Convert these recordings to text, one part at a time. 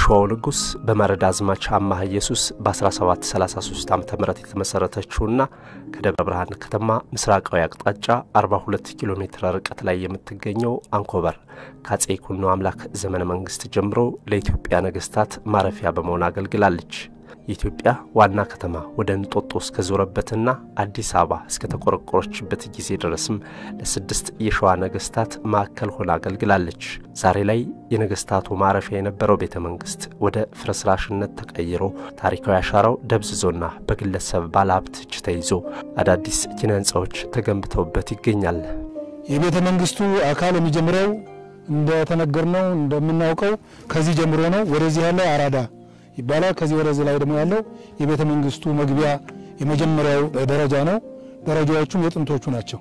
በሸዋው ንጉሥ በመረድ አዝማች አማሃ ኢየሱስ በ1733 ዓ ም የተመሠረተችውና ከደብረ ብርሃን ከተማ ምስራቃዊ አቅጣጫ 42 ኪሎ ሜትር ርቀት ላይ የምትገኘው አንኮበር ከአጼ ይኩኖ አምላክ ዘመነ መንግሥት ጀምሮ ለኢትዮጵያ ነገሥታት ማረፊያ በመሆን አገልግላለች። የኢትዮጵያ ዋና ከተማ ወደ እንጦጦ እስከዞረበትና አዲስ አበባ እስከ ተቆረቆረችበት ጊዜ ድረስም ለስድስት የሸዋ ነገሥታት ማዕከል ሆና አገልግላለች። ዛሬ ላይ የነገሥታቱ ማረፊያ የነበረው ቤተ መንግሥት ወደ ፍርስራሽነት ተቀይሮ ታሪካዊ አሻራው ደብዝዞና በግለሰብ ባለሀብት እጅ ተይዞ አዳዲስ ኪነ ሕንፃዎች ተገንብተውበት ይገኛል። የቤተ መንግስቱ አካል የሚጀምረው እንደተነገርነው እንደምናውቀው ከዚህ ጀምሮ ነው። ወደዚህ ያለው አራዳ ይባላል። ከዚህ ወደዚህ ላይ ደግሞ ያለው የቤተ መንግስቱ መግቢያ የመጀመሪያው ደረጃ ነው። ደረጃዎቹም የጥንቶቹ ናቸው።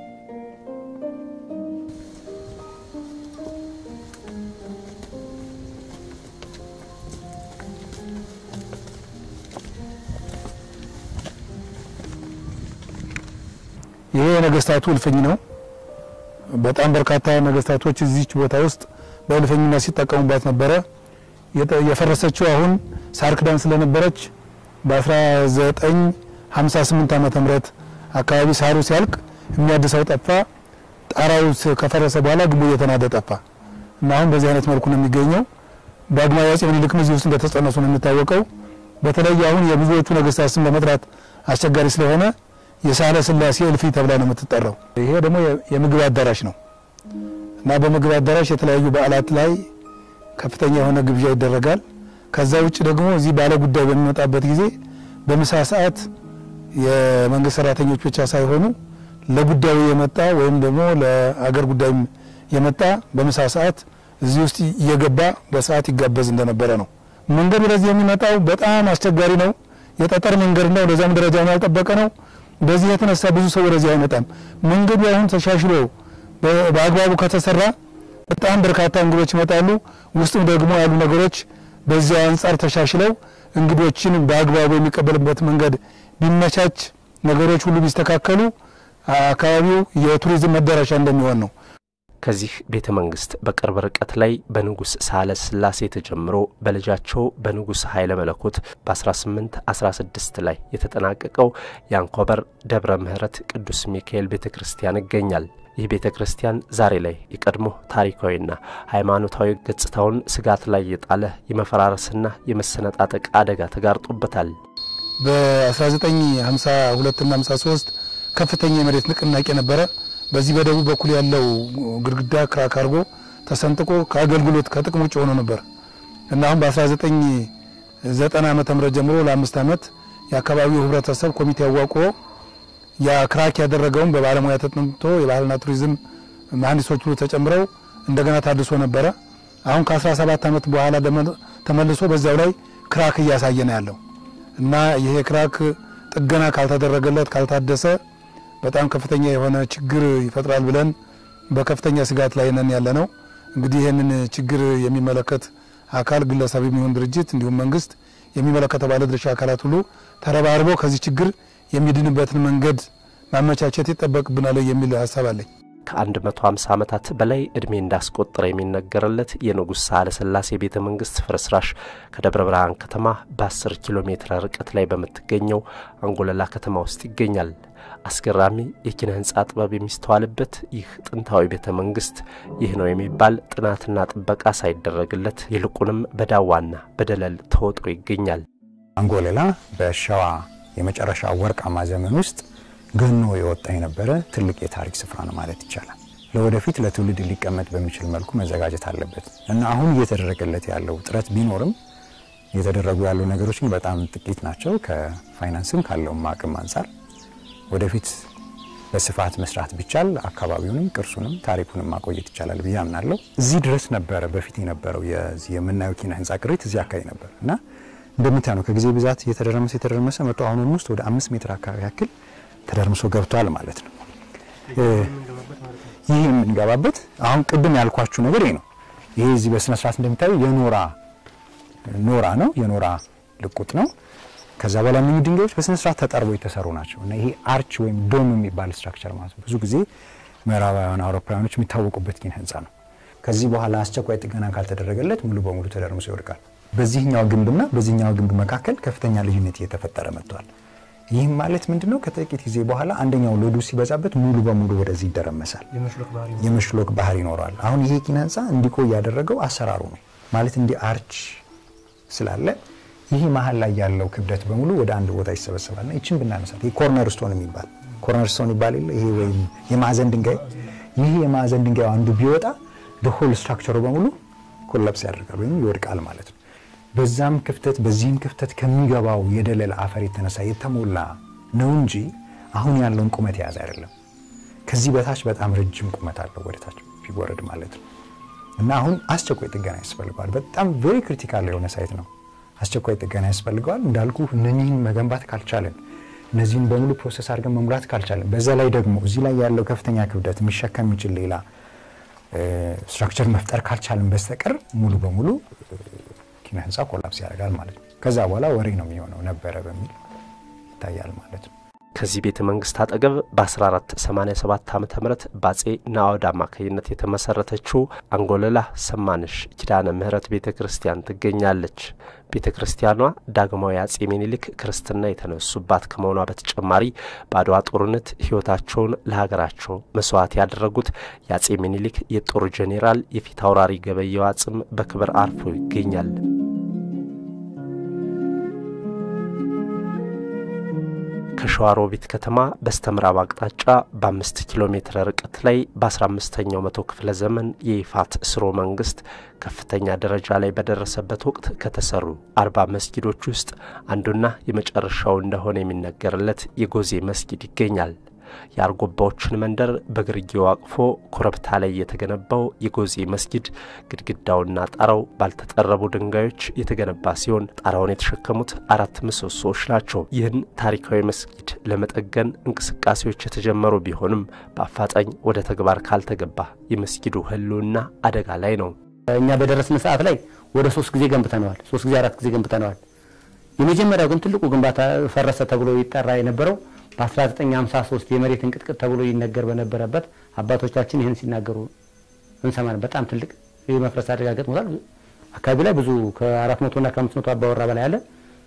ይሄ የነገስታቱ እልፍኝ ነው። በጣም በርካታ ነገስታቶች እዚች ቦታ ውስጥ በእልፍኝነት ሲጠቀሙባት ነበረ። የፈረሰችው አሁን ሳር ክዳን ስለነበረች በ1958 ዓመተ ምህረት አካባቢ ሳሩ ሲያልቅ የሚያድሰው ጠፋ። ጣራው ከፈረሰ በኋላ ግንቡ እየተናደ ጠፋ እና አሁን በዚህ አይነት መልኩ ነው የሚገኘው። ዳግማዊ አፄ ምኒልክም እዚህ ውስጥ እንደተጸነሱ ነው የሚታወቀው። በተለይ አሁን የብዙዎቹ ነገስታት ስም ለመጥራት አስቸጋሪ ስለሆነ የሳህለ ስላሴ እልፊ ተብላ ነው የምትጠራው። ይሄ ደግሞ የምግብ አዳራሽ ነው እና በምግብ አዳራሽ የተለያዩ በዓላት ላይ ከፍተኛ የሆነ ግብዣ ይደረጋል። ከዛ ውጭ ደግሞ እዚህ ባለ ጉዳይ በሚመጣበት ጊዜ በምሳ ሰዓት የመንግስት ሰራተኞች ብቻ ሳይሆኑ ለጉዳዩ የመጣ ወይም ደግሞ ለአገር ጉዳይም የመጣ በምሳ ሰዓት እዚህ ውስጥ እየገባ በሰዓት ይጋበዝ እንደነበረ ነው። መንገድ ወደዚህ የሚመጣው በጣም አስቸጋሪ ነው። የጠጠር መንገድ ነው። ለዛም ደረጃውን ያልጠበቀ ነው። በዚህ የተነሳ ብዙ ሰው ወደዚህ አይመጣም። መንገዱ አሁን ተሻሽሎ በአግባቡ ከተሰራ በጣም በርካታ እንግዶች ይመጣሉ። ውስጥም ደግሞ ያሉ ነገሮች በዚያው አንጻር ተሻሽለው እንግዶችን በአግባቡ የሚቀበልበት መንገድ ቢመቻች፣ ነገሮች ሁሉ ቢስተካከሉ አካባቢው የቱሪዝም መዳረሻ እንደሚሆን ነው። ከዚህ ቤተ መንግስት በቅርብ ርቀት ላይ በንጉሥ ሳህለ ስላሴ ተጀምሮ በልጃቸው በንጉሥ ኃይለ መለኮት በ1816 ላይ የተጠናቀቀው የአንኮበር ደብረ ምሕረት ቅዱስ ሚካኤል ቤተ ክርስቲያን ይገኛል። ይህ ቤተ ክርስቲያን ዛሬ ላይ የቀድሞ ታሪካዊና ሃይማኖታዊ ገጽታውን ስጋት ላይ የጣለ የመፈራረስና የመሰነጣጠቅ አደጋ ተጋርጦበታል። በ1952ና 53 ከፍተኛ የመሬት ንቅናቄ ነበረ። በዚህ በደቡብ በኩል ያለው ግድግዳ ክራክ አድርጎ ተሰንጥቆ ከአገልግሎት ከጥቅም ውጭ ሆኖ ነበር እና አሁን በ1990 ዓመተ ምህረት ጀምሮ ለአምስት ዓመት የአካባቢው ህብረተሰብ ኮሚቴ አዋቅሮ ያ ክራክ ያደረገውን በባለሙያ ተጠንቶ የባህልና ቱሪዝም መሀንዲሶች ሁሉ ተጨምረው እንደገና ታድሶ ነበረ። አሁን ከ17 ዓመት በኋላ ተመልሶ በዚያው ላይ ክራክ እያሳየ ነው ያለው እና ይሄ ክራክ ጥገና ካልተደረገለት ካልታደሰ በጣም ከፍተኛ የሆነ ችግር ይፈጥራል ብለን በከፍተኛ ስጋት ላይ ነን ያለ ነው። እንግዲህ ይህንን ችግር የሚመለከት አካል ግለሰብ የሚሆን ድርጅት እንዲሁም መንግስት የሚመለከተው ባለድርሻ አካላት ሁሉ ተረባርበው ከዚህ ችግር የሚድንበትን መንገድ ማመቻቸት ይጠበቅብናል የሚል ሀሳብ አለኝ። ከ150 ዓመታት በላይ ዕድሜ እንዳስቆጠረ የሚነገርለት የንጉሥ ሳህለ ስላሴ ቤተ መንግሥት ፍርስራሽ ከደብረ ብርሃን ከተማ በ10 ኪሎ ሜትር ርቀት ላይ በምትገኘው አንጎለላ ከተማ ውስጥ ይገኛል። አስገራሚ የኪነ ሕንፃ ጥበብ የሚስተዋልበት ይህ ጥንታዊ ቤተ መንግሥት ይህ ነው የሚባል ጥናትና ጥበቃ ሳይደረግለት ይልቁንም በዳዋና በደለል ተወጥሮ ይገኛል። አንጎለላ በሸዋ የመጨረሻ ወርቃማ ዘመን ውስጥ ገኖ የወጣ የነበረ ትልቅ የታሪክ ስፍራ ነው ማለት ይቻላል። ለወደፊት ለትውልድ ሊቀመጥ በሚችል መልኩ መዘጋጀት አለበት እና አሁን እየተደረገለት ያለው ጥረት ቢኖርም እየተደረጉ ያሉ ነገሮች ግን በጣም ጥቂት ናቸው። ከፋይናንስም ካለውም አቅም አንጻር ወደፊት በስፋት መስራት ቢቻል አካባቢውንም ቅርሱንም ታሪኩንም ማቆየት ይቻላል ብዬ አምናለሁ። እዚህ ድረስ ነበረ በፊት የነበረው የዚህ የምናየው ኪነ ህንፃ ቅሪት እዚህ አካባቢ ነበር እና እንደምታዩ ነው ከጊዜ ብዛት እየተደረመሰ የተደረመሰ መቶ አሁን ውስጥ ወደ አምስት ሜትር አካባቢ ያክል ተደርምሶ ገብቷል ማለት ነው። ይህ የምንገባበት አሁን ቅድም ያልኳችሁ ነገር ይሄ ነው። ይሄ እዚህ በስነ ስርዓት እንደሚታዩ የኖራ ኖራ ነው፣ የኖራ ልቁጥ ነው። ከዛ በኋላ እነኚህ ድንጋዮች በስነ ስርዓት ተጠርበው የተሰሩ ናቸው እና ይሄ አርች ወይም ዶም የሚባል ስትራክቸር ማለት ነው። ብዙ ጊዜ ምዕራባውያን አውሮፓውያኖች የሚታወቁበት ኪነ ህንፃ ነው። ከዚህ በኋላ አስቸኳይ ጥገና ካልተደረገለት ሙሉ በሙሉ ተደርምሶ ይወድቃል። በዚህኛው ግንብና በዚህኛው ግንብ መካከል ከፍተኛ ልዩነት እየተፈጠረ መጥቷል። ይህም ማለት ምንድነው? ከጥቂት ጊዜ በኋላ አንደኛው ሎዱ ሲበዛበት ሙሉ በሙሉ ወደዚህ ይደረመሳል፣ የመሽሎክ ባህር ይኖረዋል። አሁን ይሄ ኪነ ህንፃ እንዲቆይ ያደረገው አሰራሩ ነው ማለት እንዲህ አርች ስላለ ይህ መሀል ላይ ያለው ክብደት በሙሉ ወደ አንድ ቦታ ይሰበሰባልና ይችን ብናነሳት ይህ ኮርነር ስቶን የሚባል ኮርነር ስቶን ይባል የለ ይሄ ወይም የማዕዘን ድንጋይ ይህ የማዕዘን ድንጋዩ አንዱ ቢወጣ ሆል ስትራክቸሩ በሙሉ ኮላፕስ ያደርጋል ወይም ይወድቃል ማለት ነው። በዛም ክፍተት በዚህም ክፍተት ከሚገባው የደለል አፈር የተነሳ የተሞላ ነው እንጂ አሁን ያለውን ቁመት የያዘ አይደለም። ከዚህ በታች በጣም ረጅም ቁመት አለው ወደ ታች ቢወረድ ማለት ነው። እና አሁን አስቸኳይ ጥገና ያስፈልገዋል። በጣም ቬሪ ክሪቲካል የሆነ ሳይት ነው። አስቸኳይ ጥገና ያስፈልገዋል። እንዳልኩ እነኚህን መገንባት ካልቻለን፣ እነዚህን በሙሉ ፕሮሰስ አድርገን መሙላት ካልቻለን፣ በዛ ላይ ደግሞ እዚህ ላይ ያለው ከፍተኛ ክብደት የሚሸከም የሚችል ሌላ ስትራክቸር መፍጠር ካልቻለን በስተቀር ሙሉ በሙሉ ኪነ ህንፃ ኮላፕስ ያደርጋል ማለት ነው። ከዛ በኋላ ወሬ ነው የሚሆነው ነበረ በሚል ይታያል ማለት ነው። ከዚህ ቤተ መንግስት አጠገብ በ1487 ዓ ም በአጼ ናዖድ አማካኝነት የተመሰረተችው አንጎለላ ሰማንሽ ኪዳነ ምህረት ቤተ ክርስቲያን ትገኛለች። ቤተ ክርስቲያኗ ዳግማዊ አጼ ሚኒሊክ ክርስትና የተነሱባት ከመሆኗ በተጨማሪ በአድዋ ጦርነት ህይወታቸውን ለሀገራቸው መስዋዕት ያደረጉት የአጼ ሚኒሊክ የጦር ጄኔራል የፊት አውራሪ ገበየው አጽም በክብር አርፎ ይገኛል። ከሸዋሮቢት ከተማ በስተምዕራብ አቅጣጫ በአምስት ኪሎ ሜትር ርቀት ላይ በ15ኛው መቶ ክፍለ ዘመን የይፋት ስርወ መንግስት ከፍተኛ ደረጃ ላይ በደረሰበት ወቅት ከተሰሩ አርባ መስጊዶች ውስጥ አንዱና የመጨረሻው እንደሆነ የሚነገርለት የጎዜ መስጊድ ይገኛል። የአርጎባዎችን መንደር በግርጌው አቅፎ ኮረብታ ላይ የተገነባው የጎዜ መስጊድ ግድግዳውና ጣራው ባልተጠረቡ ድንጋዮች የተገነባ ሲሆን ጣራውን የተሸከሙት አራት ምሰሶዎች ናቸው። ይህን ታሪካዊ መስጊድ ለመጠገን እንቅስቃሴዎች የተጀመሩ ቢሆንም በአፋጣኝ ወደ ተግባር ካልተገባ የመስጊዱ ሕልውና አደጋ ላይ ነው። እኛ በደረስን ሰዓት ላይ ወደ ሶስት ጊዜ ገንብተነዋል። ሶስት ጊዜ አራት ጊዜ ገንብተነዋል። የመጀመሪያው ግን ትልቁ ግንባታ ፈረሰ ተብሎ ይጠራ የነበረው በ1953 የመሬት እንቅጥቅጥ ተብሎ ይነገር በነበረበት አባቶቻችን ይህን ሲናገሩ እንሰማን። በጣም ትልቅ የመፍረስ አደጋ ገጥሞታል። አካባቢ ላይ ብዙ ከ400 እና ከ500 አባወራ በላይ አለ።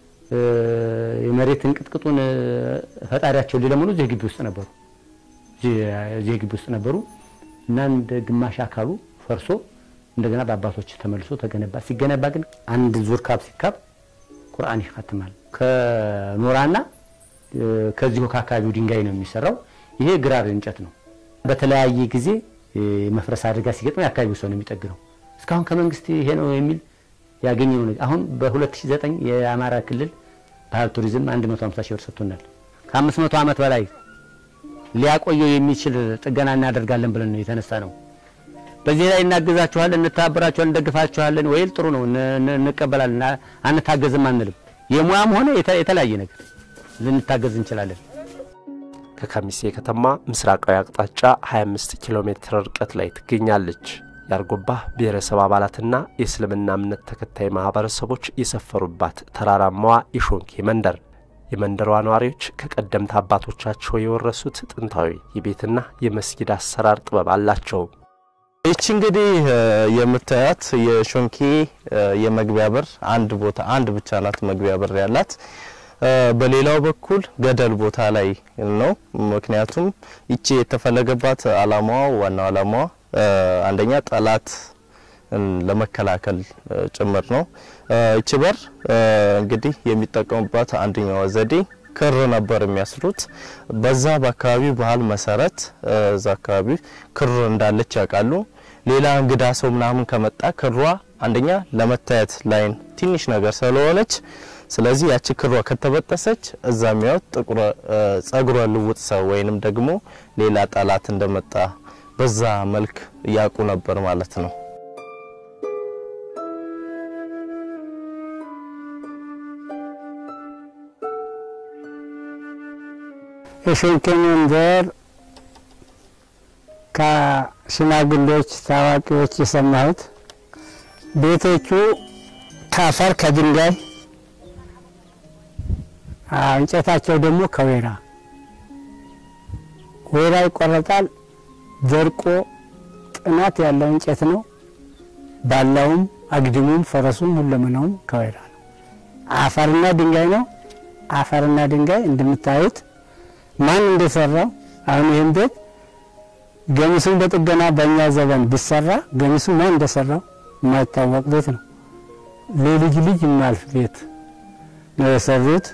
የመሬት እንቅጥቅጡን ፈጣሪያቸው ሊለምኑ እዚህ ግቢ ውስጥ ነበሩ እዚህ ግቢ ውስጥ ነበሩ እና እንደ ግማሽ አካሉ ፈርሶ እንደገና በአባቶች ተመልሶ ተገነባ። ሲገነባ ግን አንድ ዙር ካብ ሲካብ ቁርአን ይካትማል ከኖራና ከዚሁ ከአካባቢው ድንጋይ ነው የሚሰራው። ይሄ ግራር እንጨት ነው። በተለያየ ጊዜ መፍረስ አደጋ ሲገጥመው የአካባቢው ሰው ነው የሚጠግነው። እስካሁን ከመንግስት ይሄ ነው የሚል ያገኘነው ነገር አሁን በ2009 የአማራ ክልል ባህል ቱሪዝም 150 ሺህ ብር ሰጥቶናል። ከ500 ዓመት በላይ ሊያቆየው የሚችል ጥገና እናደርጋለን ብለን ነው የተነሳ ነው። በዚህ ላይ እናግዛችኋለን፣ እንተባበራችኋለን፣ እንደግፋችኋለን ወይ ጥሩ ነው እንቀበላለን፣ አንታገዝም አንልም። የሙያም ሆነ የተለያየ ነገር ልንታገዝ እንችላለን። ከከሚሴ ከተማ ምስራቃዊ አቅጣጫ 25 ኪሎ ሜትር ርቀት ላይ ትገኛለች። የአርጎባ ብሔረሰብ አባላትና የእስልምና እምነት ተከታይ ማህበረሰቦች የሰፈሩባት ተራራማዋ የሾንኬ መንደር የመንደሯ ነዋሪዎች ከቀደምት አባቶቻቸው የወረሱት ጥንታዊ የቤትና የመስጊድ አሰራር ጥበብ አላቸው። ይቺ እንግዲህ የምታያት የሾንኬ የመግቢያ በር አንድ ቦታ አንድ ብቻ ናት መግቢያ በር ያላት። በሌላው በኩል ገደል ቦታ ላይ ነው። ምክንያቱም ይቺ የተፈለገባት አላማዋ ዋናው አላማዋ አንደኛ ጠላት ለመከላከል ጭምር ነው። ይቺ በር እንግዲህ የሚጠቀሙባት አንደኛዋ ዘዴ ክር ነበር የሚያስሩት። በዛ በአካባቢው ባህል መሰረት እዛ አካባቢ ክር እንዳለች ያውቃሉ። ሌላ እንግዳ ሰው ምናምን ከመጣ ክሯ አንደኛ ለመታየት ላይን ትንሽ ነገር ስለሆነች ስለዚህ ያቺ ክሯ ከተበጠሰች እዛ የሚያዩት ጥቁር ጸጉረ ልውጥ ሰው ወይንም ደግሞ ሌላ ጠላት እንደመጣ በዛ መልክ ያውቁ ነበር ማለት ነው። የሾንኬ መንደር ከሽማግሌዎች ታዋቂዎች የሰማሁት ቤቶቹ ከአፈር ከድንጋይ እንጨታቸው ደግሞ ከወይራ ወይራ ይቆረጣል። ደርቆ ጥናት ያለው እንጨት ነው። ባላውም አግድሙም ፈረሱም ሁለመናውም ከወይራ ነው። አፈርና ድንጋይ ነው። አፈርና ድንጋይ እንደምታዩት ማን እንደሰራው አሁን ይህን ቤት ገሚሱን በጥገና በእኛ ዘመን ቢሰራ ገሚሱ ማን እንደሰራው የማይታወቅ ቤት ነው። ለልጅ ልጅ የማልፍ ቤት ነው የሰሩት።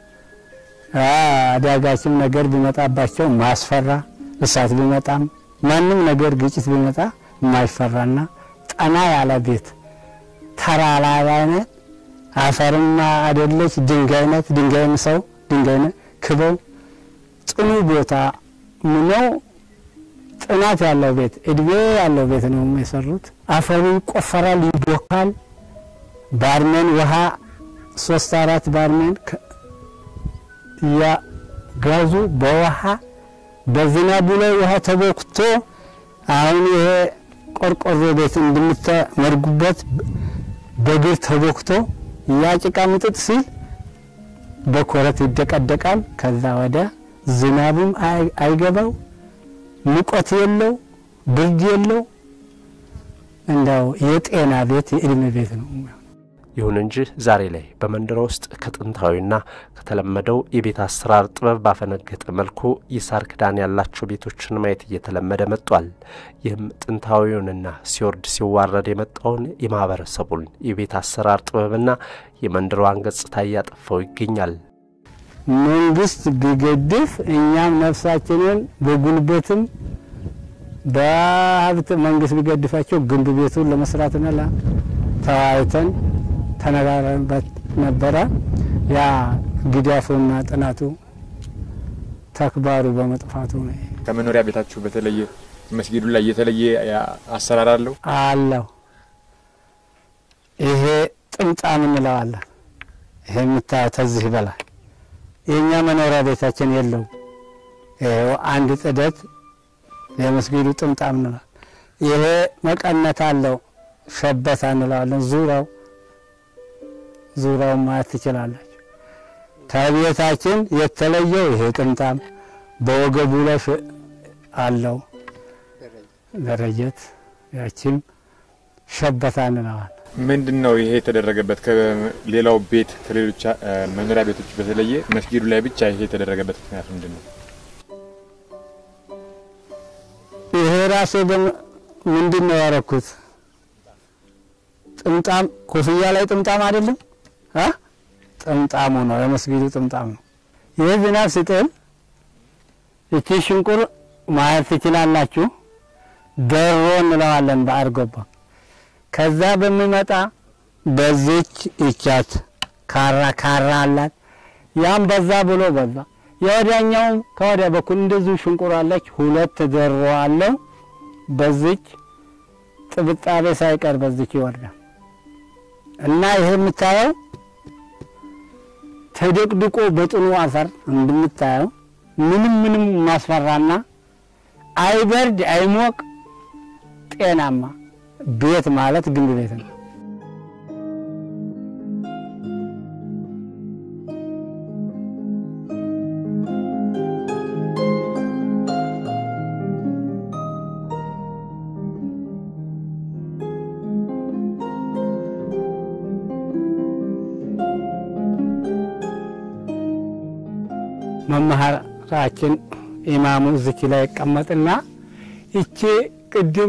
አዳጋችም ነገር ቢመጣባቸው ማስፈራ እሳት ቢመጣም ማንም ነገር ግጭት ቢመጣ የማይፈራና ጠና ያለ ቤት ተራራ አይነት አፈርማ አይደለች ድንጋይነት ድንጋይም ሰው ድንጋይነት ክበው ጽኑ ቦታ ምነው ጥናት ያለው ቤት እድሜ ያለው ቤት ነው የሰሩት። አፈሩ ይቆፈራል፣ ይቦካል። ባርሜን ውሃ ሶስት አራት ባርሜን ያጋዙ በውሃ በዝናቡ ላይ ውሃ ተቦክቶ አሁን ይሄ ቆርቆሮ ቤት እንደምትመርጉበት በግር ተቦክቶ ያ ጭቃ ምጥጥ ሲል በኮረት ይደቀደቃል። ከዛ ወደ ዝናቡም አይገባው፣ ሙቀት የለው፣ ብርድ የለው። እንደው የጤና ቤት የእድሜ ቤት ነው። ይሁን እንጂ ዛሬ ላይ በመንደሮ ውስጥ ከጥንታዊና ከተለመደው የቤት አሰራር ጥበብ ባፈነገጠ መልኩ የሳር ክዳን ያላቸው ቤቶችን ማየት እየተለመደ መጥቷል። ይህም ጥንታዊውንና ሲወርድ ሲዋረድ የመጣውን የማህበረሰቡን የቤት አሰራር ጥበብና የመንደሯን ገጽታ እያጠፋው ይገኛል። መንግስት ቢገድፍ እኛም ነፍሳችንን በጉልበትም በሀብት መንግስት ቢገድፋቸው ግንብ ቤቱን ለመስራትና ተወያይተን ተነጋግረንበት ነበረ። ያ ግዳፉና ጥናቱ ተክባሩ በመጥፋቱ ነው። ከመኖሪያ ቤታችሁ በተለየ መስጊዱ ላይ የተለየ አሰራር አለው አለው። ይሄ ጥምጣም እንለዋለን። ይሄ የምታየው ተዚህ በላይ የእኛ መኖሪያ ቤታችን የለውም። ይሄው አንድ ጥደት የመስጊዱ ጥምጣም እንለዋለን። ይሄ መቀነት አለው። ሸበታ እንለዋለን። ዙሪያው ዙሪያውን ማየት ትችላላችሁ። ከቤታችን የተለየው ይሄ ጥምጣም በወገቡ ላይ አለው ደረጀት፣ ያቺም ሸበታ እንለዋለን። ምንድን ነው ይሄ የተደረገበት? ከሌላው ቤት ከሌሎች መኖሪያ ቤቶች በተለየ መስጊዱ ላይ ብቻ ይሄ የተደረገበት ምክንያት ምንድን ነው? ይሄ ራሴ ምንድን ነው ያረኩት? ጥምጣም ኮፍያ ላይ ጥምጣም አይደለም አ ጥምጣሙ ነው የመስጊዱ ጥምጣም ነው። ይህ ዝናብ ሲጥል እቺ ሽንቁር ማየት ትችላላችሁ። ደሮ እንለዋለን በአርጎባ። ከዛ በሚመጣ በዚች እቻት ካራ ካራ አላት። ያም በዛ ብሎ በዛ የወዲያኛውም ከወዲያ በኩል እንደዚሁ ሽንቁር አለች። ሁለት ደሮ አለው። በዚች ጥብጣቤ ሳይቀር በዚች ይወርዳል። እና ይሄ የምታየው ተደቅድቆ በጥኑ አፈር እንደምታየው ምንም ምንም ማስፈራና አይበርድ አይሞቅ ጤናማ ቤት ማለት ግንብ ቤት ነው። መምህራችን ኢማሙ እዚች ላይ ይቀመጥና ይቺ ቅድም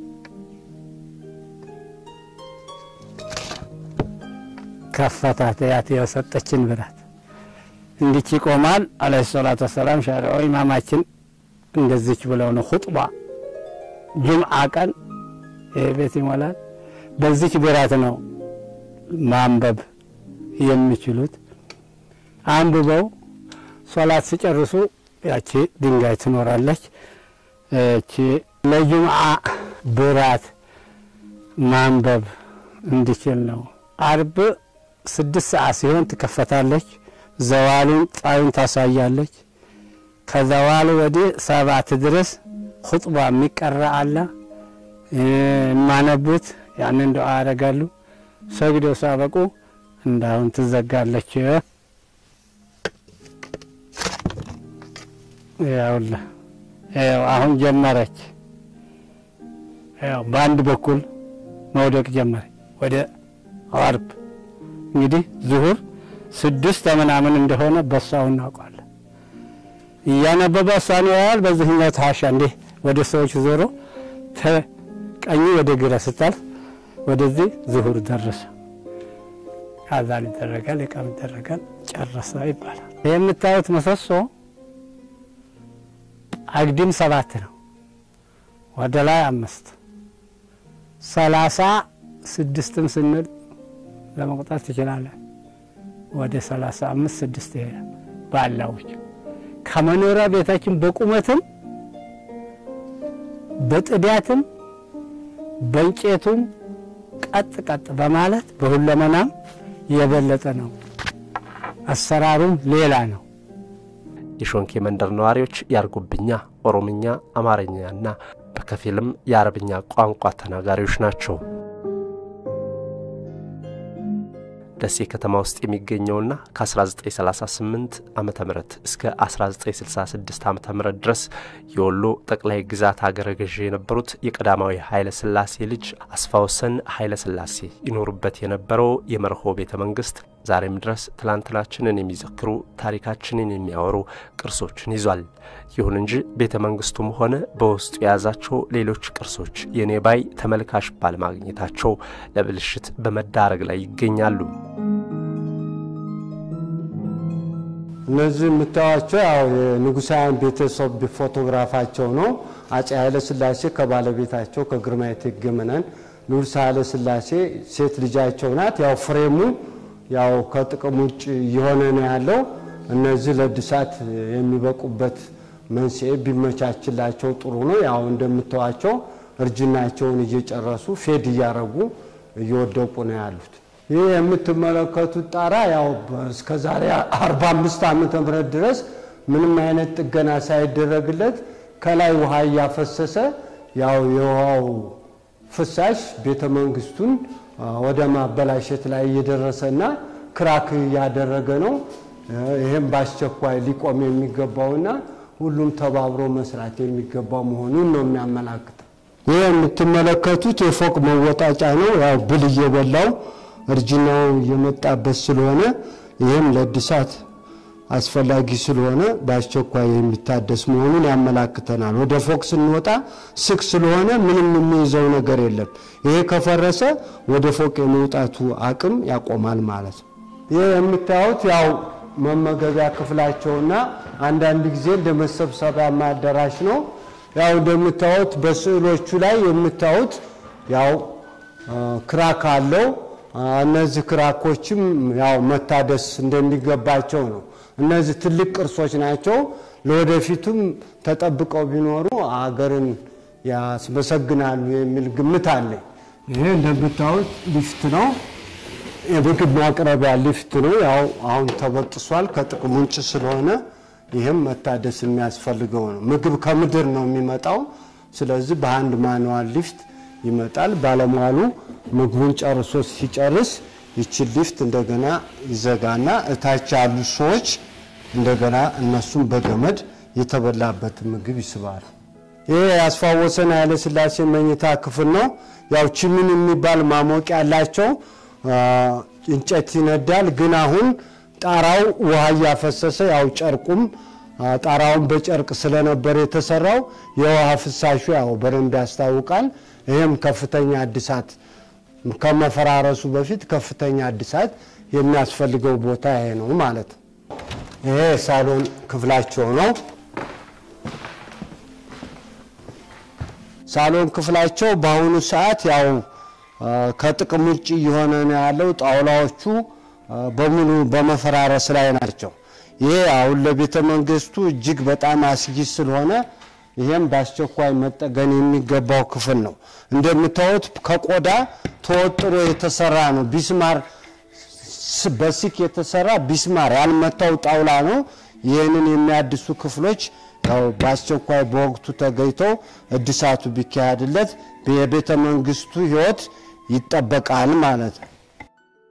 ከፈታት ያት የሰጠችን ብላት እንዲች ይቆማል። አለይሂ ሰላቱ ወሰላም ሻሪዑ ኢማማችን እንደዚች ብለው ነው ሁጥባ ጁምዓ ቀን ይህ ቤት ይሞላል። በዚች ብራት ነው ማንበብ የሚችሉት። አንብበው ሶላት ሲጨርሱ ያቺ ድንጋይ ትኖራለች። እቺ ለጁምዓ ብራት ማንበብ እንዲችል ነው። አርብ ስድስት ሰዓት ሲሆን ትከፈታለች። ዘዋሉን ጣዩን ታሳያለች። ከዘዋሉ ወዲህ ሰባት ድረስ ሁጥባ የሚቀራ አለ። የማነቡት ያንን ዱዓ ያደርጋሉ። ሰግደው ሳበቁ እንዳሁን ትዘጋለች። ያውላ ያው አሁን ጀመረች። ያው በአንድ በኩል መውደቅ ጀመረች። ወደ አርብ እንግዲህ ዙሁር ስድስት ምናምን እንደሆነ በሷው እናውቃለን። እያነበበ እሷን ያያል። በዚህኛው ታሻ እንዲህ ወደ ሰዎች ዞሮ ተቀኝ ወደ ግራ ስታልፍ ወደዚህ ዙሁር ደረሰ። አዛን ይደረጋል፣ ኢቃም ይደረጋል፣ ጨረሰ ይባላል። ይህ የምታዩት ምሰሶ አግድም ሰባት ነው፣ ወደ ላይ አምስት ሰላሳ ስድስትም ስንል ለመቁጠር ትችላለን። ወደ ሰላሳ አምስት ስድስት ይሄዳል ባላዎች ከመኖሪያ ቤታችን በቁመትም በጥዳትም በእንጨቱም ቀጥ ቀጥ በማለት በሁለመናም የበለጠ ነው። አሰራሩም ሌላ ነው። የሾንኬ መንደር ነዋሪዎች የአርጎብኛ፣ ኦሮምኛ፣ አማርኛና በከፊልም የአረብኛ ቋንቋ ተናጋሪዎች ናቸው። ደሴ ከተማ ውስጥ የሚገኘውና ከ1938 ዓ ም እስከ 1966 ዓ ም ድረስ የወሎ ጠቅላይ ግዛት አገረ ገዢ የነበሩት የቀዳማዊ ኃይለ ሥላሴ ልጅ አስፋወሰን ኃይለ ሥላሴ ይኖሩበት የነበረው የመርሆ ቤተ መንግስት ዛሬም ድረስ ትላንትናችንን የሚዘክሩ ታሪካችንን የሚያወሩ ቅርሶችን ይዟል። ይሁን እንጂ ቤተ መንግስቱም ሆነ በውስጡ የያዛቸው ሌሎች ቅርሶች የኔ ባይ ተመልካች ባለማግኘታቸው ለብልሽት በመዳረግ ላይ ይገኛሉ። እነዚህ የምታዩቸው ያው የንጉሳውያን ቤተሰብ ፎቶግራፋቸው ነው። አጼ ኃይለ ሥላሴ ከባለቤታቸው ከግርማዊ እቴጌ መነን ንጉሥ ኃይለ ሥላሴ ሴት ልጃቸው ናት። ያው ፍሬሙ ያው ከጥቅም ውጭ እየሆነ ነው ያለው። እነዚህ ለእድሳት የሚበቁበት መንስኤ ቢመቻችላቸው ጥሩ ነው። ያው እንደምታዋቸው እርጅናቸውን እየጨረሱ ፌድ እያረጉ እየወደቁ ነው ያሉት። ይህ የምትመለከቱት ጣራ ያው እስከ ዛሬ 45 ዓመተ ምህረት ድረስ ምንም አይነት ጥገና ሳይደረግለት ከላይ ውሃ እያፈሰሰ ያው የውሃው ፍሳሽ ቤተ መንግስቱን ወደ ማበላሸት ላይ እየደረሰና ክራክ እያደረገ ነው። ይህም በአስቸኳይ ሊቆም የሚገባውና ሁሉም ተባብሮ መስራት የሚገባው መሆኑን ነው የሚያመላክተው። ይህ የምትመለከቱት የፎቅ መወጣጫ ነው። ያው ብል እየበላው እርጅናው እየመጣበት ስለሆነ ይህም ለእድሳት አስፈላጊ ስለሆነ በአስቸኳይ የሚታደስ መሆኑን ያመላክተናል። ወደ ፎቅ ስንወጣ ስቅ ስለሆነ ምንም የሚይዘው ነገር የለም። ይሄ ከፈረሰ ወደ ፎቅ የመውጣቱ አቅም ያቆማል ማለት ነው። ይህ የምታዩት ያው መመገቢያ ክፍላቸውና አንዳንድ ጊዜ እንደ መሰብሰቢያ አዳራሽ ነው። ያው እንደምታዩት በስዕሎቹ ላይ የምታዩት ያው ክራክ አለው። እነዚህ ክራኮችም ያው መታደስ እንደሚገባቸው ነው። እነዚህ ትልቅ ቅርሶች ናቸው። ለወደፊቱም ተጠብቀው ቢኖሩ አገርን ያስመሰግናሉ የሚል ግምት አለኝ። ይሄ እንደምታዩት ሊፍት ነው። የምግብ ማቅረቢያ ሊፍት ነው። ያው አሁን ተበጥሷል ከጥቅም ውጭ ስለሆነ ይህም መታደስ የሚያስፈልገው ነው። ምግብ ከምድር ነው የሚመጣው። ስለዚህ በአንድ ማንዋል ሊፍት ይመጣል። ባለሟሉ ምግቡን ጨርሶ ሲጨርስ ይችን ሊፍት እንደገና ይዘጋና እታች ያሉ ሰዎች እንደገና እነሱም በገመድ የተበላበት ምግብ ይስባሉ። ይህ ያስፋወሰን ኃይለ ሥላሴ መኝታ ክፍል ነው። ያው ችምን የሚባል ማሞቂያ ያላቸው እንጨት ይነዳል። ግን አሁን ጣራው ውሃ እያፈሰሰ ያው ጨርቁም ጣራውን በጨርቅ ስለነበር የተሰራው የውሃ ፍሳሹ ያው በደንብ ያስታውቃል። ይህም ከፍተኛ እድሳት ከመፈራረሱ በፊት ከፍተኛ እድሳት የሚያስፈልገው ቦታ ይሄ ነው ማለት ነው። ይሄ ሳሎን ክፍላቸው ነው። ሳሎን ክፍላቸው በአሁኑ ሰዓት ያው ከጥቅም ውጭ እየሆነ ነው ያለው። ጣውላዎቹ በሙሉ በመፈራረስ ላይ ናቸው። ይሄ አሁን ለቤተ መንግስቱ እጅግ በጣም አስጊ ስለሆነ ይህም በአስቸኳይ መጠገን የሚገባው ክፍል ነው። እንደምታዩት ከቆዳ ተወጥሮ የተሰራ ነው። ቢስማር በሲክ የተሰራ ቢስማር ያልመታው ጣውላ ነው። ይህንን የሚያድሱ ክፍሎች ያው በአስቸኳይ በወቅቱ ተገኝተው እድሳቱ ቢካሄድለት የቤተ መንግስቱ ሕይወት ይጠበቃል ማለት ነው።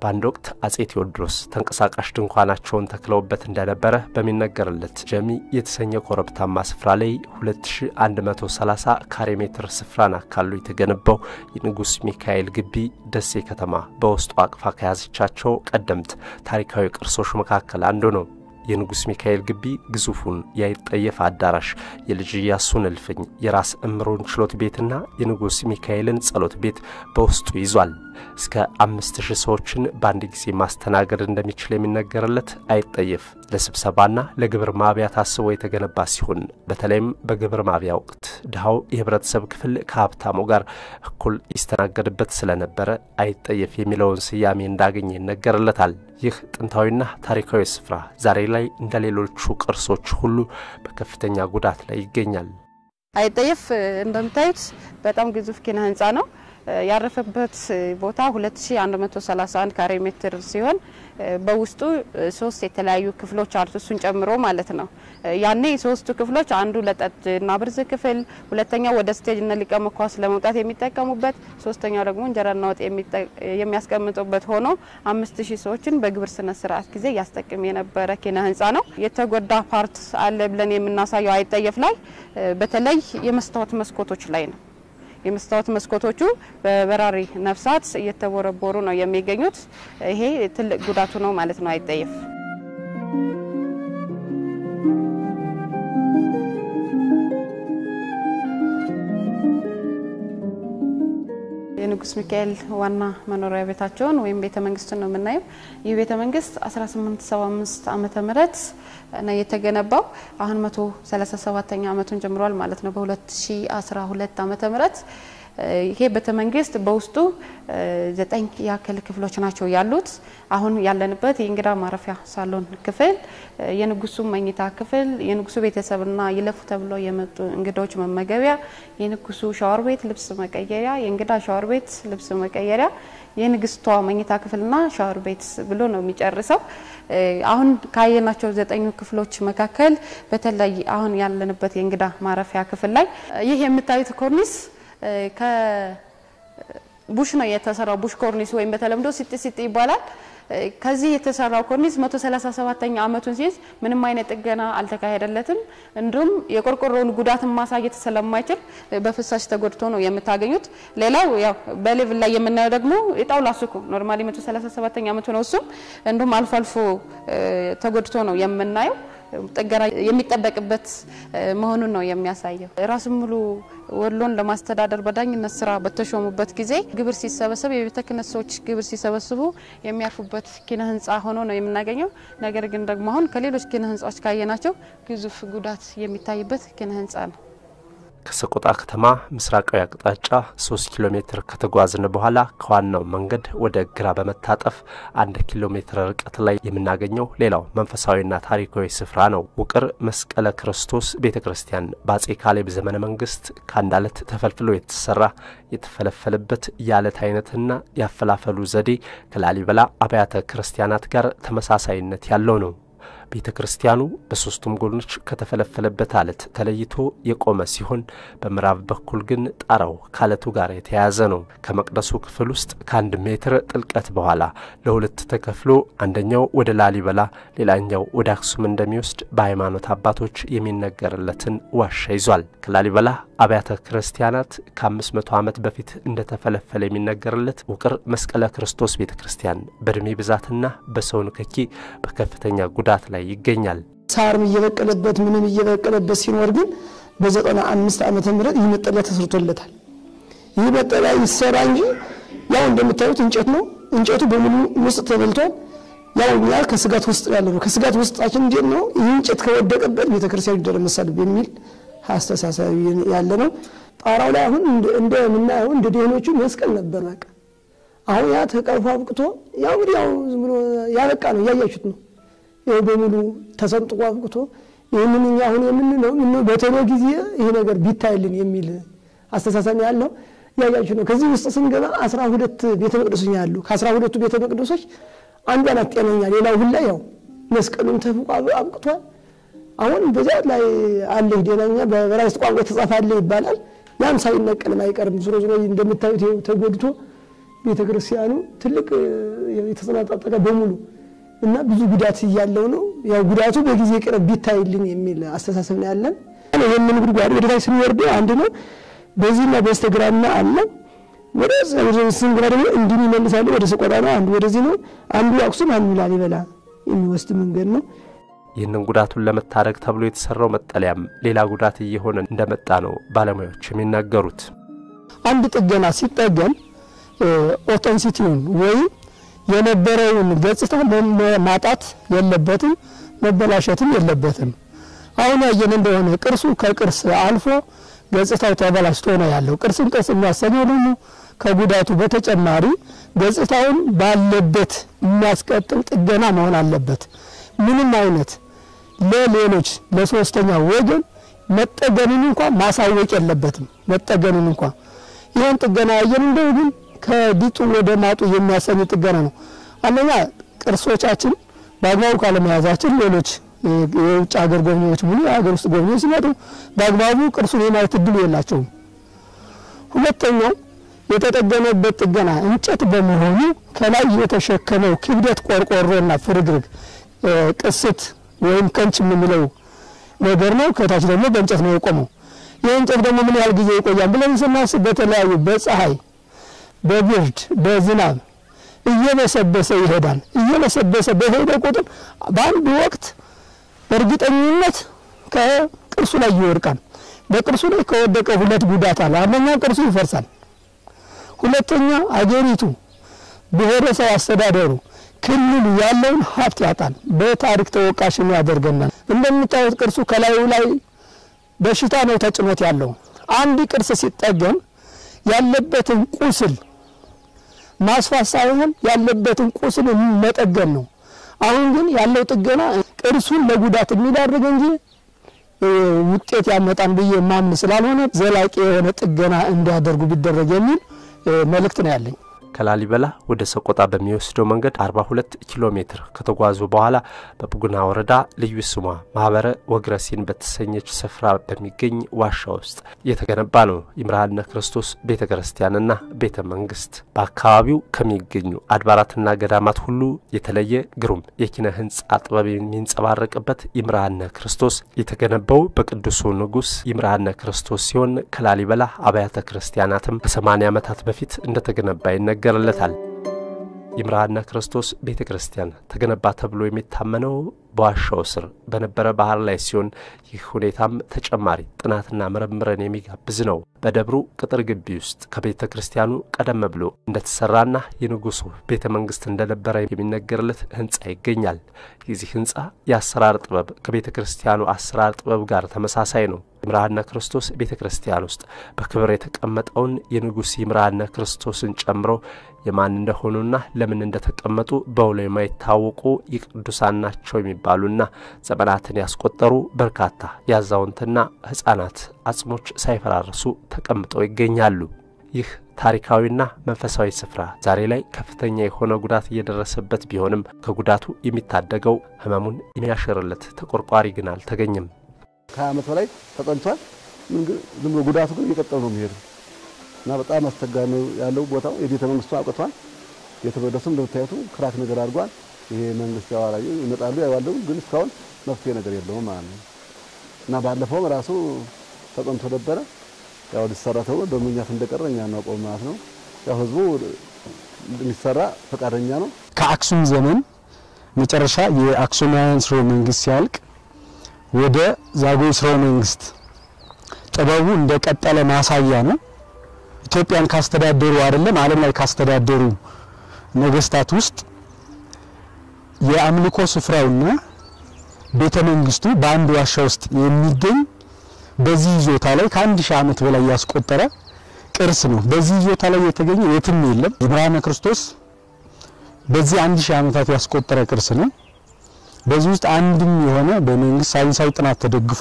በአንድ ወቅት አጼ ቴዎድሮስ ተንቀሳቃሽ ድንኳናቸውን ተክለውበት እንደነበረ በሚነገርለት ጀሚ የተሰኘ ኮረብታማ ስፍራ ላይ 2130 ካሬ ሜትር ስፍራን አካሉ የተገነባው የንጉሥ ሚካኤል ግቢ ደሴ ከተማ በውስጡ አቅፋ ከያዘቻቸው ቀደምት ታሪካዊ ቅርሶች መካከል አንዱ ነው። የንጉሥ ሚካኤል ግቢ ግዙፉን የአይጠየፍ አዳራሽ፣ የልጅ ኢያሱን እልፍኝ፣ የራስ እምሮን ችሎት ቤትና የንጉሥ ሚካኤልን ጸሎት ቤት በውስጡ ይዟል። እስከ አምስት ሺህ ሰዎችን በአንድ ጊዜ ማስተናገድ እንደሚችል የሚነገርለት አይጠየፍ ለስብሰባና ለግብር ማብያ ታስቦ የተገነባ ሲሆን በተለይም በግብር ማብያ ወቅት ድሃው የህብረተሰብ ክፍል ከሀብታሙ ጋር እኩል ይስተናገድበት ስለነበረ አይጠየፍ የሚለውን ስያሜ እንዳገኘ ይነገርለታል። ይህ ጥንታዊና ታሪካዊ ስፍራ ዛሬ ላይ እንደ ሌሎቹ ቅርሶች ሁሉ በከፍተኛ ጉዳት ላይ ይገኛል። አይጠየፍ እንደምታዩት በጣም ግዙፍ ኪነ ህንፃ ነው። ያረፈበት ቦታ 2131 ካሬ ሜትር ሲሆን በውስጡ ሶስት የተለያዩ ክፍሎች አሉት፣ እሱን ጨምሮ ማለት ነው። ያኔ ሶስቱ ክፍሎች አንዱ ለጠጅና ብርዝ ክፍል፣ ሁለተኛው ወደ ስቴጅና ሊቀ መኳስ ለመውጣት የሚጠቀሙበት፣ ሶስተኛው ደግሞ እንጀራና ወጥ የሚያስቀምጡበት ሆኖ አምስት ሺህ ሰዎችን በግብር ስነ ስርዓት ጊዜ ያስጠቅም የነበረ ኪነ ህንፃ ነው። የተጎዳ ፓርት አለ ብለን የምናሳየው አይጠየፍ ላይ በተለይ የመስታወት መስኮቶች ላይ ነው። የመስታወት መስኮቶቹ በበራሪ ነፍሳት እየተቦረቦሩ ነው የሚገኙት። ይሄ ትልቅ ጉዳቱ ነው ማለት ነው አይጠየፍ። የንጉስ ሚካኤል ዋና መኖሪያ ቤታቸውን ወይም ቤተ መንግስቱን ነው የምናየው። ይህ ቤተ መንግስት 1875 ዓመተ ምህረት ነው የተገነባው። አሁን 137ኛ ዓመቱን ጀምሯል ማለት ነው በ2012 ዓመተ ምህረት ይሄ ቤተ መንግስት በውስጡ ዘጠኝ ያክል ክፍሎች ናቸው ያሉት። አሁን ያለንበት የእንግዳ ማረፊያ ሳሎን ክፍል፣ የንጉሱ መኝታ ክፍል፣ የንጉሱ ቤተሰብና ይለፉ ተብለው የመጡ እንግዳዎች መመገቢያ፣ የንጉሱ ሻወር ቤት ልብስ መቀየሪያ፣ የእንግዳ ሻወር ቤት ልብስ መቀየሪያ፣ የንግስቷ መኝታ ክፍልና ሻወር ቤት ብሎ ነው የሚጨርሰው። አሁን ካየናቸው ዘጠኙ ክፍሎች መካከል በተለይ አሁን ያለንበት የእንግዳ ማረፊያ ክፍል ላይ ይህ የምታዩት ኮርኒስ ከቡሽ ነው የተሰራው። ቡሽ ኮርኒስ ወይም በተለምዶ ሲጥ ሲጥ ይባላል። ከዚህ የተሰራው ኮርኒስ 137ኛ ዓመቱን ሲይዝ ምንም አይነት ጥገና አልተካሄደለትም። እንዲሁም የቆርቆሮውን ጉዳትን ማሳየት ስለማይችል በፍሳሽ ተጎድቶ ነው የምታገኙት። ሌላው ያው በሌቭል ላይ የምናየው ደግሞ የጣውላ ሱቁ ኖርማሊ 137ኛ ዓመቱ ነው። እሱም እንዲሁም አልፎ አልፎ ተጎድቶ ነው የምናየው። ጥገና የሚጠበቅበት መሆኑን ነው የሚያሳየው። ራሱ ሙሉ ወሎን ለማስተዳደር በዳኝነት ስራ በተሾሙበት ጊዜ ግብር ሲሰበሰብ የቤተ ክህነት ሰዎች ግብር ሲሰበስቡ የሚያርፉበት ኪነ ህንፃ ሆኖ ነው የምናገኘው። ነገር ግን ደግሞ አሁን ከሌሎች ኪነ ህንፃዎች ካየናቸው ግዙፍ ጉዳት የሚታይበት ኪነ ህንፃ ነው። ከሰቆጣ ከተማ ምስራቃዊ አቅጣጫ 3 ኪሎ ሜትር ከተጓዝን በኋላ ከዋናው መንገድ ወደ ግራ በመታጠፍ አንድ ኪሎ ሜትር ርቀት ላይ የምናገኘው ሌላው መንፈሳዊና ታሪካዊ ስፍራ ነው። ውቅር መስቀለ ክርስቶስ ቤተ ክርስቲያን በአጼ ካሌብ ዘመነ መንግስት ከአንድ አለት ተፈልፍሎ የተሰራ የተፈለፈለበት የአለት አይነትና ያፈላፈሉ ዘዴ ከላሊበላ አብያተ ክርስቲያናት ጋር ተመሳሳይነት ያለው ነው። ቤተ ክርስቲያኑ በሦስቱም ጎኖች ከተፈለፈለበት አለት ተለይቶ የቆመ ሲሆን በምዕራብ በኩል ግን ጣራው ከአለቱ ጋር የተያያዘ ነው። ከመቅደሱ ክፍል ውስጥ ከአንድ ሜትር ጥልቀት በኋላ ለሁለት ተከፍሎ አንደኛው ወደ ላሊበላ፣ ሌላኛው ወደ አክሱም እንደሚወስድ በሃይማኖት አባቶች የሚነገርለትን ዋሻ ይዟል። ከላሊበላ አብያተ ክርስቲያናት ከ500 ዓመት በፊት እንደተፈለፈለ የሚነገርለት ውቅር መስቀለ ክርስቶስ ቤተ ክርስቲያን በእድሜ ብዛትና በሰው ንክኪ በከፍተኛ ጉዳት ላይ ይገኛል። ሳርም እየበቀለበት ምንም እየበቀለበት ሲኖር ግን በዘጠና አምስት ዓመተ ምህረት ይህ መጠለያ ተሰርቶለታል። ይህ መጠለያ ይሰራ እንጂ ያው እንደምታዩት እንጨት ነው። እንጨቱ በሙሉ ውስጥ ተበልቷል። ያው እኛ ከስጋት ውስጥ ያለ ነው። ከስጋት ውስጣችን እንዴት ነው ይህ እንጨት ከወደቀበት ቤተክርስቲያኑ ይደረመሳል በሚል አስተሳሰብ ያለ ነው። ጣራው ላይ አሁን እንደምናየው እንደ ደህኖቹ መስቀል ነበር። በቃ አሁን ያ ተቀርፎ አብቅቶ ያው እንግዲህ ያው ዝም ብሎ ያበቃ ነው እያያችሁት ነው። ይኸው በሙሉ ተሰንጥቆ አብቅቶ ይህንን እኛ አሁን የምንለው ምነው በቶሎ ጊዜ ይሄ ነገር ቢታይልን የሚል አስተሳሰብ ያለው ያያችሁ ነው። ከዚህ ውስጥ ስንገባ አስራ ሁለት ቤተ መቅደሶች ያሉ ከአስራ ሁለቱ ቤተ መቅደሶች አንዷ ናት ጤነኛ፣ ሌላው ሁላ ያው መስቀሉን ተፍቆ አብቅቷል። አሁን በዚያ ላይ አለ ጤነኛ በዕብራይስጥ ቋንቋ የተጻፈ አለ ይባላል። ያም ሳይነቀልም አይቀርም። ዞሮ ዞሮ እንደምታዩት ይኸው ተጎድቶ ቤተ ክርስቲያኑ ትልቅ የተሰነጣጠቀ በሙሉ እና ብዙ ጉዳት እያለው ነው። ያው ጉዳቱ በጊዜ ቅርብ ቢታይልን የሚል አስተሳሰብ ነው ያለን። ይህንን ጉድጓድ ወደ ታች ስንወርድ አንድ ነው፣ በዚህና በስተግራና አለ። ወደ ስንግራ ደግሞ እንዲህ ይመልሳሉ። ወደ ሰቆጣ ነው፣ አንዱ ወደዚህ ነው፣ አንዱ አክሱም፣ አንዱ ላሊበላ የሚወስድ መንገድ ነው። ይህንን ጉዳቱን ለመታደግ ተብሎ የተሰራው መጠለያም ሌላ ጉዳት እየሆነ እንደመጣ ነው ባለሙያዎች የሚናገሩት። አንድ ጥገና ሲጠገን ኦተንሲቲውን ወይም የነበረውን ገጽታ ማጣት የለበትም፣ መበላሸትም የለበትም። አሁን ያየን እንደሆነ ቅርሱ ከቅርስ አልፎ ገጽታው ተበላሽቶ ነው ያለው። ቅርስን ቅርስ የሚያሰኘው ደግሞ ከጉዳቱ በተጨማሪ ገጽታውን ባለበት የሚያስቀጥል ጥገና መሆን አለበት። ምንም አይነት ለሌሎች ለሶስተኛ ወገን መጠገኑን እንኳ ማሳወቅ የለበትም። መጠገኑን እንኳ ይህን ጥገና ያየን እንደው ግን ከዲጡ ወደ ማጡ የሚያሰኝ ጥገና ነው። አንደኛ ቅርሶቻችን በአግባቡ ካለመያዛችን ሌሎች የውጭ ሀገር ጎብኚዎች ሙሉ የሀገር ውስጥ ጎብኚዎች ሲመጡ በአግባቡ ቅርሱን የማየት እድሉ የላቸውም። ሁለተኛው የተጠገነበት ጥገና እንጨት በመሆኑ ከላይ የተሸከመው ክብደት ቆርቆሮና ፍርግርግ ቅስት ወይም ከንች የምንለው ነገር ነው። ከታች ደግሞ በእንጨት ነው የቆመው። ይህ እንጨት ደግሞ ምን ያህል ጊዜ ይቆያል ብለን ስናስብ በተለያዩ በፀሐይ፣ በብርድ፣ በዝናብ እየበሰበሰ ይሄዳል። እየበሰበሰ በሄደ ቁጥር በአንድ ወቅት በእርግጠኝነት ከቅርሱ ላይ ይወድቃል። በቅርሱ ላይ ከወደቀ ሁለት ጉዳት አለ። አንደኛ ቅርሱ ይፈርሳል። ሁለተኛ አገሪቱ ብሔረሰብ አስተዳደሩ ክልሉ ያለውን ሀብት ያጣል። በታሪክ ተወቃሽም ያደርገናል። እንደምታዩት ቅርሱ ከላዩ ላይ በሽታ ነው ተጭኖት ያለው። አንድ ቅርስ ሲጠገን ያለበትን ቁስል ማስፋት ሳይሆን ያለበትን ቁስል መጠገን ነው። አሁን ግን ያለው ጥገና ቅርሱን ለጉዳት የሚዳርግ እንጂ ውጤት ያመጣን ብዬ ማምን ስላልሆነ ዘላቂ የሆነ ጥገና እንዲያደርጉ ቢደረግ የሚል መልእክት ነው ያለኝ። ከላሊበላ ወደ ሰቆጣ በሚወስደው መንገድ 42 ኪሎ ሜትር ከተጓዙ በኋላ በቡግና ወረዳ ልዩ ስሟ ማህበረ ወግረሲን በተሰኘች ስፍራ በሚገኝ ዋሻ ውስጥ የተገነባ ነው ይምርሃነ ክርስቶስ ቤተ ክርስቲያንና ቤተ መንግስት። በአካባቢው ከሚገኙ አድባራትና ገዳማት ሁሉ የተለየ ግሩም የኪነ ህንፃ ጥበብ የሚንጸባረቅበት ይምርሃነ ክርስቶስ የተገነባው በቅዱሱ ንጉሥ ይምርሃነ ክርስቶስ ሲሆን ከላሊበላ አብያተ ክርስቲያናትም ከ80 ዓመታት በፊት እንደተገነባ ይነገራል ይነገርለታል። ይምርሃነ ክርስቶስ ቤተ ክርስቲያን ተገነባ ተብሎ የሚታመነው በዋሻው ስር በነበረ ባህር ላይ ሲሆን ይህ ሁኔታም ተጨማሪ ጥናትና ምርምርን የሚጋብዝ ነው። በደብሩ ቅጥር ግቢ ውስጥ ከቤተ ክርስቲያኑ ቀደም ብሎ እንደተሰራና የንጉሱ ቤተ መንግስት እንደነበረ የሚነገርለት ህንፃ ይገኛል። የዚህ ህንፃ የአሰራር ጥበብ ከቤተ ክርስቲያኑ አሰራር ጥበብ ጋር ተመሳሳይ ነው። ይምርሃነ ክርስቶስ ቤተ ክርስቲያን ውስጥ በክብር የተቀመጠውን የንጉሥ ይምርሃነ ክርስቶስን ጨምሮ የማን እንደሆኑና ለምን እንደተቀመጡ በውሎ የማይታወቁ የቅዱሳን ናቸው የሚባሉና ዘመናትን ያስቆጠሩ በርካታ የአዛውንትና ህጻናት አጽሞች ሳይፈራርሱ ተቀምጠው ይገኛሉ። ይህ ታሪካዊና መንፈሳዊ ስፍራ ዛሬ ላይ ከፍተኛ የሆነ ጉዳት እየደረሰበት ቢሆንም ከጉዳቱ የሚታደገው ህመሙን የሚያሽርለት ተቆርቋሪ ግን አልተገኘም። ከሀያ ዓመት በላይ ተጠንቷል። ዝም ብሎ ጉዳቱ ግን እየቀጠሉ ነው የሚሄዱ እና በጣም አስቸጋሪ ነው ያለው ቦታው። የቤተ መንግስቱ አብቅቷል። ቤተ መቅደሱም እንደምታዩቱ ክራክ ነገር አድርጓል። ይሄ መንግስት ያዋላዩ ይመጣሉ ያዋሉ፣ ግን እስካሁን መፍትሄ ነገር የለውም ማለት ነው እና ባለፈውም ራሱ ተጠንቶ ነበረ ያው ሊሰራ ተብሎ በምክንያት እንደቀረ እኛ እናውቀው ማለት ነው። ያው ህዝቡ እንዲሰራ ፈቃደኛ ነው። ከአክሱም ዘመን መጨረሻ የአክሱማውያን ስርወ መንግስት ሲያልቅ ወደ ዛጉዌ ስርወ መንግስት ጥበቡ እንደቀጠለ ማሳያ ነው። ኢትዮጵያን ካስተዳደሩ አይደለም ዓለም ላይ ካስተዳደሩ ነገስታት ውስጥ የአምልኮ ስፍራውና ቤተ መንግስቱ በአንድ ዋሻ ውስጥ የሚገኝ በዚህ ይዞታ ላይ ከአንድ ሺህ ዓመት በላይ ያስቆጠረ ቅርስ ነው። በዚህ ይዞታ ላይ የተገኘ የትም የለም። ይምርሃነ ክርስቶስ በዚህ አንድ ሺህ ዓመታት ያስቆጠረ ቅርስ ነው። በዚህ ውስጥ አንድም የሆነ በመንግስት ሳይንሳዊ ጥናት ተደግፎ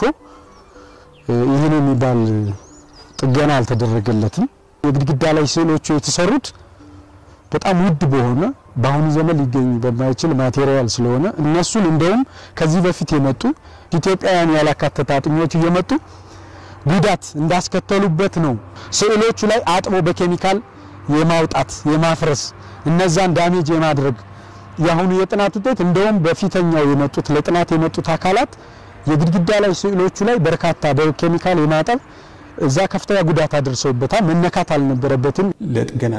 ይህን የሚባል ጥገና አልተደረገለትም። የግድግዳ ላይ ስዕሎቹ የተሰሩት በጣም ውድ በሆነ በአሁኑ ዘመን ሊገኝ በማይችል ማቴሪያል ስለሆነ እነሱን እንደውም ከዚህ በፊት የመጡ ኢትዮጵያውያን ያላካተተ አጥኚዎች እየመጡ ጉዳት እንዳስከተሉበት ነው። ስዕሎቹ ላይ አጥቦ በኬሚካል የማውጣት የማፍረስ እነዛን ዳሜጅ የማድረግ የአሁኑ የጥናት ውጤት እንደውም በፊተኛው የመጡት ለጥናት የመጡት አካላት የግድግዳ ላይ ስዕሎቹ ላይ በርካታ በኬሚካል የማጠብ እዛ ከፍተኛ ጉዳት አድርሰውበታል። መነካት አልነበረበትም። ለጥገና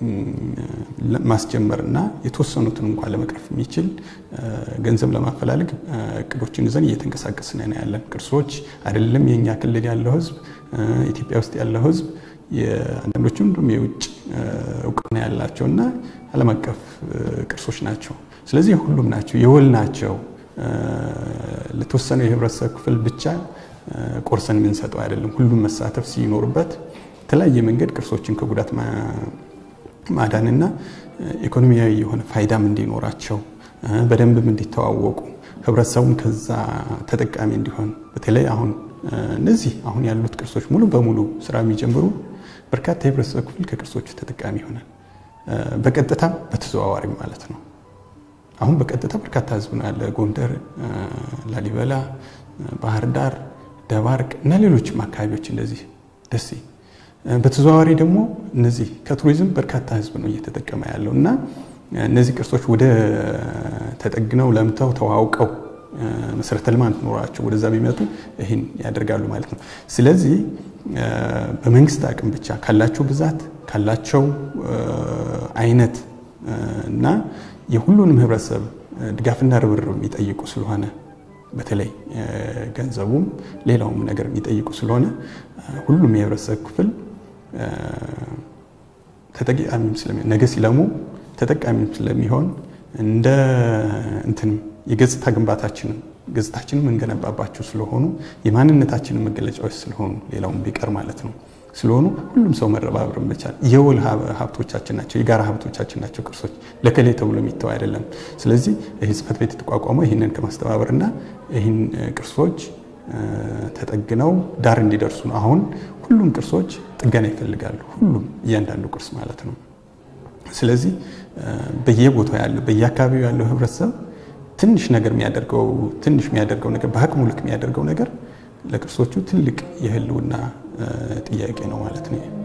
ማስጀመርና የተወሰኑትን እንኳን ለመቅረፍ የሚችል ገንዘብ ለማፈላለግ እቅዶችን ይዘን እየተንቀሳቀስን ነው ያለን። ቅርሶች አይደለም የእኛ ክልል ያለው ህዝብ፣ ኢትዮጵያ ውስጥ ያለው ህዝብ አንዳንዶቹም እንዲሁም የውጭ እውቅና ያላቸው እና ዓለም አቀፍ ቅርሶች ናቸው። ስለዚህ ሁሉም ናቸው፣ የወል ናቸው። ለተወሰነው የህብረተሰብ ክፍል ብቻ ቆርሰን የምንሰጠው አይደለም። ሁሉም መሳተፍ ሲኖርበት የተለያየ መንገድ ቅርሶችን ከጉዳት ማዳንና ኢኮኖሚያዊ የሆነ ፋይዳም እንዲኖራቸው በደንብም እንዲተዋወቁ ህብረተሰቡም ከዛ ተጠቃሚ እንዲሆን በተለይ አሁን እነዚህ አሁን ያሉት ቅርሶች ሙሉ በሙሉ ስራ የሚጀምሩ በርካታ የህብረተሰብ ክፍል ከቅርሶቹ ተጠቃሚ ይሆናል። በቀጥታም በተዘዋዋሪም ማለት ነው። አሁን በቀጥታ በርካታ ህዝብ ነው ያለ ጎንደር፣ ላሊበላ፣ ባህር ዳር፣ ደባርቅ እና ሌሎችም አካባቢዎች እንደዚህ ደሴ። በተዘዋዋሪ ደግሞ እነዚህ ከቱሪዝም በርካታ ህዝብ ነው እየተጠቀመ ያለው እና እነዚህ ቅርሶች ወደ ተጠግነው ለምተው ተዋውቀው መሰረተ ልማት ኖራቸው ወደዛ ቢመጡ ይህን ያደርጋሉ ማለት ነው። ስለዚህ በመንግስት አቅም ብቻ ካላቸው ብዛት ካላቸው አይነት እና የሁሉንም ህብረተሰብ ድጋፍና ርብርብ የሚጠይቁ ስለሆነ በተለይ ገንዘቡም ሌላውም ነገር የሚጠይቁ ስለሆነ ሁሉም የህብረተሰብ ክፍል ተጠቃሚም ስለሚሆን ነገ ሲለሙ ተጠቃሚም ስለሚሆን እንደ እንትንም የገጽታ ግንባታችንን ገጽታችንን የምንገነባባቸው ስለሆኑ የማንነታችንን መገለጫዎች ስለሆኑ ሌላውን ቢቀር ማለት ነው ስለሆኑ ሁሉም ሰው መረባበር መቻል የወል ሀብቶቻችን ናቸው፣ የጋራ ሀብቶቻችን ናቸው። ቅርሶች ለከሌ ተብሎ የሚተው አይደለም። ስለዚህ ይህ ጽሕፈት ቤት የተቋቋመው ይህንን ከማስተባበርና ይህን ቅርሶች ተጠግነው ዳር እንዲደርሱ ነው። አሁን ሁሉም ቅርሶች ጥገና ይፈልጋሉ። ሁሉም እያንዳንዱ ቅርስ ማለት ነው። ስለዚህ በየቦታው ያለው በየአካባቢው ያለው ህብረተሰብ ትንሽ ነገር የሚያደርገው ትንሽ የሚያደርገው ነገር በአቅሙ ልክ የሚያደርገው ነገር ለቅርሶቹ ትልቅ የህልውና ጥያቄ ነው ማለት ነው።